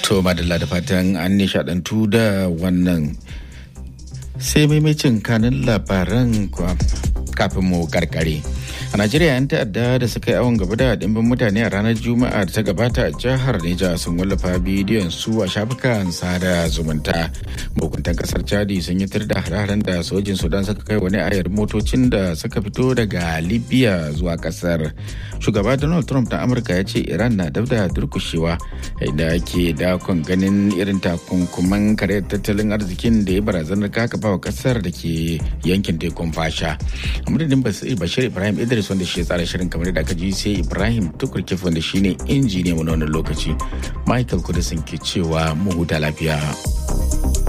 To madalla da fatan an nishadantu da wannan sai maimacin kanin labaran kafin mu karkare. A Najeriya 'yan ta'adda da suka yi awon gaba da dimbin mutane a ranar Juma'a da ta gabata a jihar Neja sun wallafa bidiyon su a shafukan sada zumunta. Mahukuntan kasar Chadi sun yi da hare-haren da sojin Sudan suka kai wani ayar motocin da suka fito daga Libya zuwa kasar. Shugaba Donald Trump na Amurka ya ce Iran na dab da durkushewa inda ake dakon ganin irin takunkuman karyar tattalin arzikin da ya barazanar kakaba wa kasar da ke yankin tekun fasha. A madadin Bashir Ibrahim Idris wanda shi ya tsara shirin kamar da aka ji sai Ibrahim Tukurkif wanda shine injiniya mu na wannan lokaci. Michael Kudisin ke cewa mu huta lafiya.